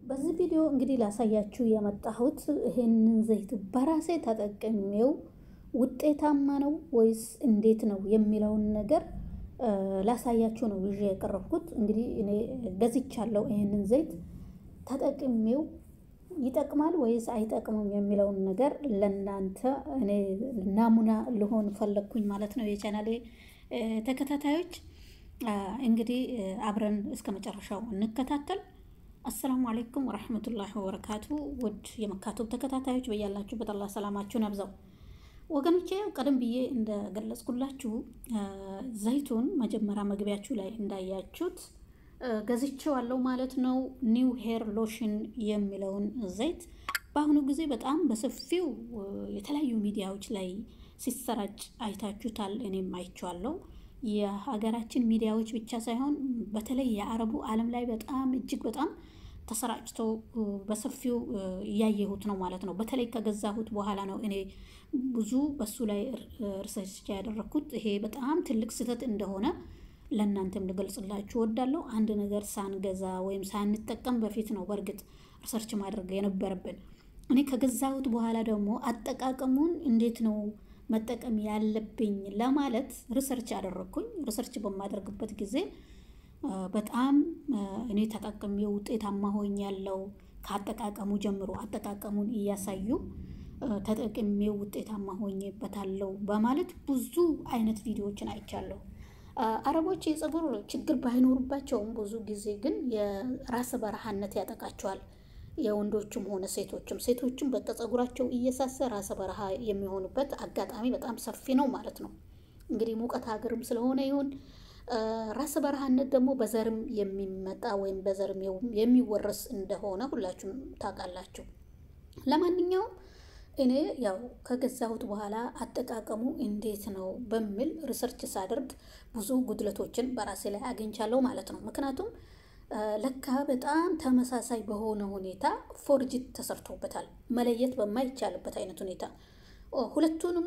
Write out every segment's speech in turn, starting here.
በዚህ ቪዲዮ እንግዲህ ላሳያችሁ የመጣሁት ይሄንን ዘይት በራሴ ተጠቅሜው ውጤታማ ነው ወይስ እንዴት ነው የሚለውን ነገር ላሳያችሁ ነው ይዤ የቀረብኩት። እንግዲህ እኔ ገዝቻለሁ ይሄንን ዘይት ተጠቅሜው ይጠቅማል ወይስ አይጠቅምም የሚለውን ነገር ለእናንተ እኔ ናሙና ልሆን ፈለግኩኝ ማለት ነው። የቻናሌ ተከታታዮች እንግዲህ አብረን እስከ መጨረሻው እንከታተል። አሰላሙ አሌይኩም ወረሕመቱላሂ ወበረካቱ። ውድ የመካቱብ ተከታታዮች በያላችሁበት አላህ ሰላማችሁን ያብዛው። ወገኖቼ ቀደም ብዬ እንደገለጽኩላችሁ ዘይቱን መጀመሪያ መግቢያችሁ ላይ እንዳያችሁት ገዝቼዋለሁ ማለት ነው። ኒው ሄር ሎሽን የሚለውን ዘይት በአሁኑ ጊዜ በጣም በሰፊው የተለያዩ ሚዲያዎች ላይ ሲሰራጭ አይታችሁታል። እኔም አይቼዋለሁ። የሀገራችን ሚዲያዎች ብቻ ሳይሆን በተለይ የአረቡ ዓለም ላይ በጣም እጅግ በጣም ተሰራጭቶ በሰፊው እያየሁት ነው ማለት ነው። በተለይ ከገዛሁት በኋላ ነው እኔ ብዙ በሱ ላይ ሪሰርች ያደረግኩት። ይሄ በጣም ትልቅ ስህተት እንደሆነ ለእናንተም ልገልጽላችሁ እወዳለሁ። አንድ ነገር ሳንገዛ ወይም ሳንጠቀም በፊት ነው በእርግጥ ሪሰርች ማድረግ የነበረብን። እኔ ከገዛሁት በኋላ ደግሞ አጠቃቀሙን እንዴት ነው መጠቀም ያለብኝ ለማለት ሪሰርች ያደረግኩኝ። ሪሰርች በማደርግበት ጊዜ በጣም እኔ ተጠቅሜ ውጤታማ ሆኛለሁ። ከአጠቃቀሙ ጀምሮ አጠቃቀሙን እያሳዩ ተጠቅሜ ውጤታማ ሆኜበታለሁ በማለት ብዙ አይነት ቪዲዮዎችን አይቻለሁ። አረቦች የፀጉር ችግር ባይኖሩባቸውም ብዙ ጊዜ ግን የራስ በረሃነት ያጠቃቸዋል። የወንዶችም ሆነ ሴቶችም ሴቶችም በቃ ፀጉራቸው እየሳሰ ራሰ በረሃ የሚሆኑበት አጋጣሚ በጣም ሰፊ ነው ማለት ነው። እንግዲህ ሙቀት ሀገርም ስለሆነ ይሁን ራስ በረሃነት ደግሞ በዘርም የሚመጣ ወይም በዘርም የሚወረስ እንደሆነ ሁላችሁም ታውቃላችሁ። ለማንኛውም እኔ ያው ከገዛሁት በኋላ አጠቃቀሙ እንዴት ነው በሚል ሪሰርች ሳደርግ ብዙ ጉድለቶችን በራሴ ላይ አግኝቻለሁ ማለት ነው። ምክንያቱም ለካ በጣም ተመሳሳይ በሆነ ሁኔታ ፎርጅት ተሰርቶበታል፣ መለየት በማይቻልበት አይነት ሁኔታ ሁለቱንም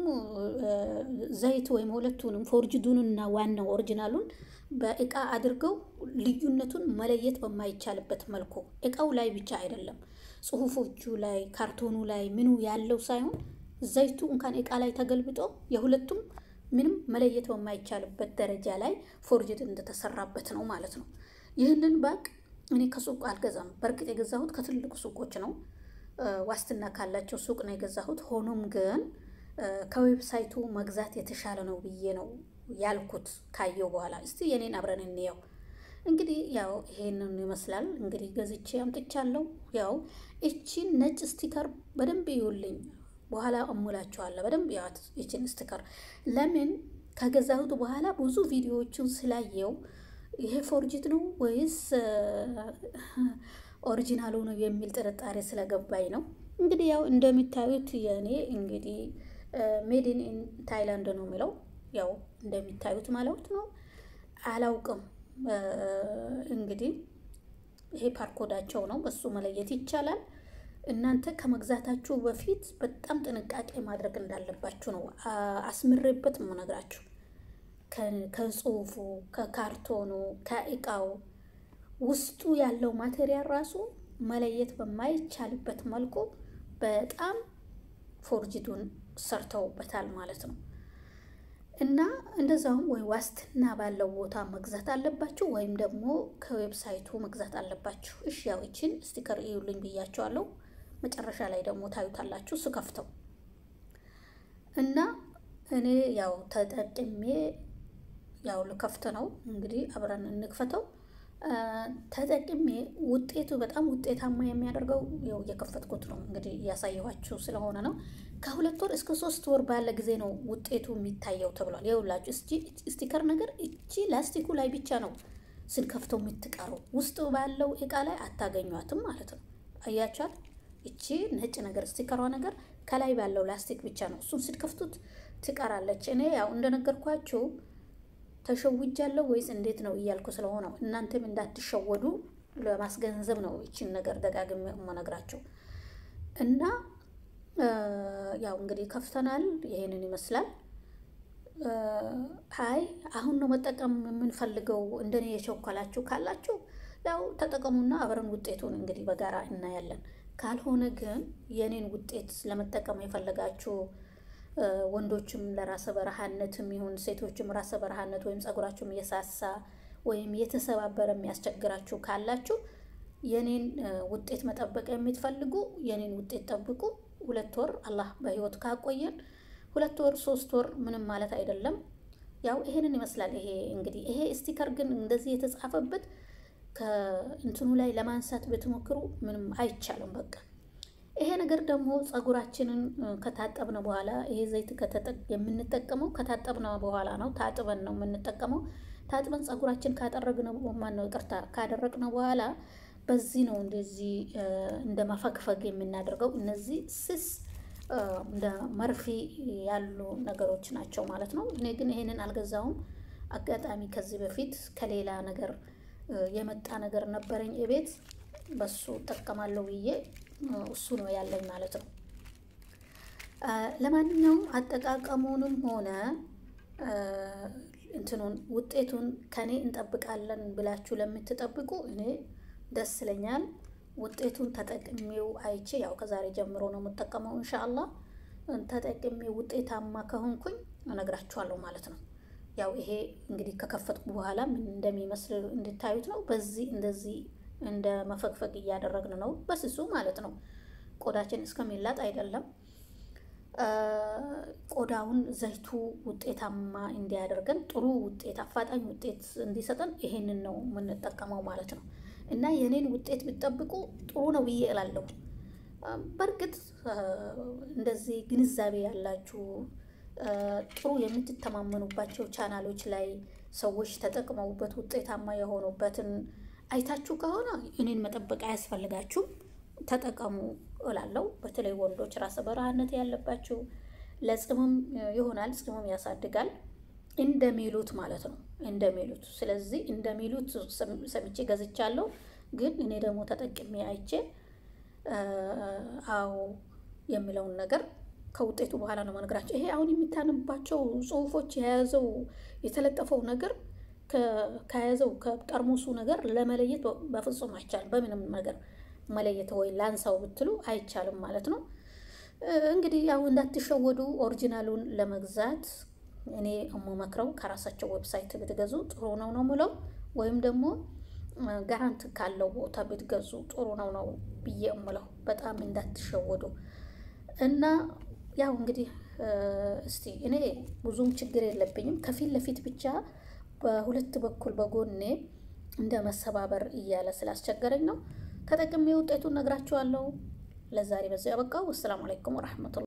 ዘይት ወይም ሁለቱንም ፎርጅዱንና ዋናው ኦሪጂናሉን በእቃ አድርገው ልዩነቱን መለየት በማይቻልበት መልኩ እቃው ላይ ብቻ አይደለም ጽሁፎቹ ላይ ካርቶኑ ላይ ምኑ ያለው ሳይሆን ዘይቱ እንኳን እቃ ላይ ተገልብጦ የሁለቱም ምንም መለየት በማይቻልበት ደረጃ ላይ ፎርጅድ እንደተሰራበት ነው ማለት ነው። ይህንን ባቅ እኔ ከሱቅ አልገዛም። በእርግጥ የገዛሁት ከትልቁ ሱቆች ነው፣ ዋስትና ካላቸው ሱቅ ነው የገዛሁት። ሆኖም ግን ከዌብሳይቱ መግዛት የተሻለ ነው ብዬ ነው ያልኩት ካየው በኋላ። እስቲ የኔን አብረን እንየው። እንግዲህ ያው ይሄንን ይመስላል። እንግዲህ ገዝቼ አምጥቻለሁ። ያው እቺን ነጭ ስቲከር በደንብ ይውልኝ፣ በኋላ እሙላችኋለሁ። በደንብ ያት እቺን ስቲከር ለምን ከገዛሁት በኋላ ብዙ ቪዲዮዎችን ስላየው ይሄ ፎርጅት ነው ወይስ ኦሪጂናሉ ነው የሚል ጥርጣሬ ስለገባኝ ነው። እንግዲህ ያው እንደሚታዩት የእኔ እንግዲህ ሜድን ኢን ታይላንድ ነው የሚለው ያው እንደሚታዩት ማለት ነው። አላውቅም እንግዲህ ይሄ ፓርኮዳቸው ነው፣ በሱ መለየት ይቻላል። እናንተ ከመግዛታችሁ በፊት በጣም ጥንቃቄ ማድረግ እንዳለባችሁ ነው አስምሬበት ነው ነግራችሁ። ከጽሁፉ፣ ከካርቶኑ፣ ከእቃው ውስጡ ያለው ማቴሪያል ራሱ መለየት በማይቻልበት መልኩ በጣም ፎርጅዱን ሰርተውበታል ማለት ነው። እና እንደዛውም ወይ ዋስትና ባለው ቦታ መግዛት አለባችሁ ወይም ደግሞ ከዌብሳይቱ መግዛት አለባችሁ። እሺ ያው ይችን ስቲከር እዩልኝ ብያቸዋለሁ። መጨረሻ ላይ ደግሞ ታዩታላችሁ ስከፍተው እና እኔ ያው ተጠቅሜ ያው ልከፍት ነው እንግዲህ አብረን እንክፈተው። ተጠቅሜ ውጤቱ በጣም ውጤታማ የሚያደርገው ያው እየከፈትኩት ነው እንግዲህ እያሳየኋችሁ ስለሆነ ነው። ከሁለት ወር እስከ ሶስት ወር ባለ ጊዜ ነው ውጤቱ የሚታየው ተብሏል። ይኸውላችሁ ስቲከር ነገር እቺ ላስቲኩ ላይ ብቻ ነው ስንከፍተው የምትቀረው፣ ውስጥ ባለው እቃ ላይ አታገኟትም ማለት ነው። አያችኋል? እቺ ነጭ ነገር ስቲከሯ ነገር ከላይ ባለው ላስቲክ ብቻ ነው፣ እሱን ስንከፍቱት ትቀራለች። እኔ ያው እንደነገርኳችሁ ተሸውጃለሁ ወይስ እንዴት ነው እያልኩ ስለሆነ እናንተም እንዳትሸወዱ ለማስገንዘብ ነው ይችን ነገር ደጋግሜ የምነግራቸው እና ያው እንግዲህ ከፍተናል። ይሄንን ይመስላል። አይ አሁን ነው መጠቀም የምንፈልገው እንደኔ የቸኮላችሁ ካላችሁ ያው ተጠቀሙና አብረን ውጤቱን እንግዲህ በጋራ እናያለን። ካልሆነ ግን የኔን ውጤት ለመጠቀም የፈለጋችሁ ወንዶችም ለራሰ በረሃነትም ይሁን ሴቶችም ራሰ በረሃነት ወይም ጸጉራችሁም እየሳሳ ወይም የተሰባበረ የሚያስቸግራችሁ ካላችሁ የኔን ውጤት መጠበቅ የምትፈልጉ የኔን ውጤት ጠብቁ። ሁለት ወር አላህ በህይወት ካቆየን ሁለት ወር ሶስት ወር ምንም ማለት አይደለም። ያው ይሄንን ይመስላል። ይሄ እንግዲህ ይሄ ስቲከር ግን እንደዚህ የተጻፈበት ከእንትኑ ላይ ለማንሳት ብትሞክሩ ምንም አይቻልም። በቃ ይሄ ነገር ደግሞ ጸጉራችንን ከታጠብነ በኋላ ይሄ ዘይት የምንጠቀመው ከታጠብነ በኋላ ነው። ታጥበን ነው የምንጠቀመው። ታጥበን ጸጉራችን ካጠረግነ ማነው ይቅርታ ካደረግነ በኋላ በዚህ ነው እንደዚህ እንደ መፈግፈግ የምናደርገው። እነዚህ ስስ እንደ መርፌ ያሉ ነገሮች ናቸው ማለት ነው። እኔ ግን ይሄንን አልገዛውም። አጋጣሚ ከዚህ በፊት ከሌላ ነገር የመጣ ነገር ነበረኝ እቤት በሱ እጠቀማለሁ ብዬ እሱ ነው ያለኝ ማለት ነው። ለማንኛውም አጠቃቀሙንም ሆነ እንትኑን ውጤቱን ከኔ እንጠብቃለን ብላችሁ ለምትጠብቁ እኔ ደስ ይለኛል። ውጤቱን ተጠቅሜው አይቼ ያው ከዛሬ ጀምሮ ነው የምጠቀመው እንሻአላ ተጠቅሜ ውጤታማ ከሆንኩኝ እነግራችኋለሁ ማለት ነው። ያው ይሄ እንግዲህ ከከፈትኩ በኋላ ምን እንደሚመስል እንድታዩት ነው። በዚህ እንደዚህ እንደ መፈግፈግ እያደረግን ነው በስሱ ማለት ነው። ቆዳችን እስከሚላጥ አይደለም። ቆዳውን ዘይቱ ውጤታማ እንዲያደርገን ጥሩ ውጤት አፋጣኝ ውጤት እንዲሰጠን ይሄንን ነው የምንጠቀመው ማለት ነው። እና የኔን ውጤት ብትጠብቁ ጥሩ ነው ብዬ እላለሁ። በእርግጥ እንደዚህ ግንዛቤ ያላችሁ ጥሩ የምትተማመኑባቸው ቻናሎች ላይ ሰዎች ተጠቅመውበት ውጤታማ የሆኑበትን አይታችሁ ከሆነ እኔን መጠበቅ አያስፈልጋችሁም፣ ተጠቀሙ እላለሁ። በተለይ ወንዶች ራሰ በረሃነት ያለባችሁ ለጽምም ይሆናል፣ ጽምም ያሳድጋል እንደሚሉት ማለት ነው እንደሚሉት። ስለዚህ እንደሚሉት ሰምቼ ገዝቻለሁ። ግን እኔ ደግሞ ተጠቅሜ አይቼ አዎ የሚለውን ነገር ከውጤቱ በኋላ ነው መነግራቸው። ይሄ አሁን የሚታንባቸው ጽሁፎች የያዘው የተለጠፈው ነገር ከያዘው ከጠርሙሱ ነገር ለመለየት በፍጹም አይቻልም። በምንም ነገር መለየት ወይ ላንሳው ብትሉ አይቻልም ማለት ነው። እንግዲህ ያው እንዳትሸወዱ ኦሪጂናሉን ለመግዛት እኔ የምመክረው ከራሳቸው ዌብሳይት ብትገዙ ጥሩ ነው ነው ምለው፣ ወይም ደግሞ ጋራንት ካለው ቦታ ብትገዙ ጥሩ ነው ነው ብዬ እምለው። በጣም እንዳትሸወዱ እና ያው እንግዲህ እስቲ እኔ ብዙም ችግር የለብኝም። ከፊት ለፊት ብቻ በሁለት በኩል በጎኔ እንደ መሰባበር እያለ ስላስቸገረኝ ነው። ተጠቅሜ ውጤቱን ነግራችኋለሁ። ለዛሬ በዚያ ያበቃው። ወሰላሙ አለይኩም ወረሕመቱላህ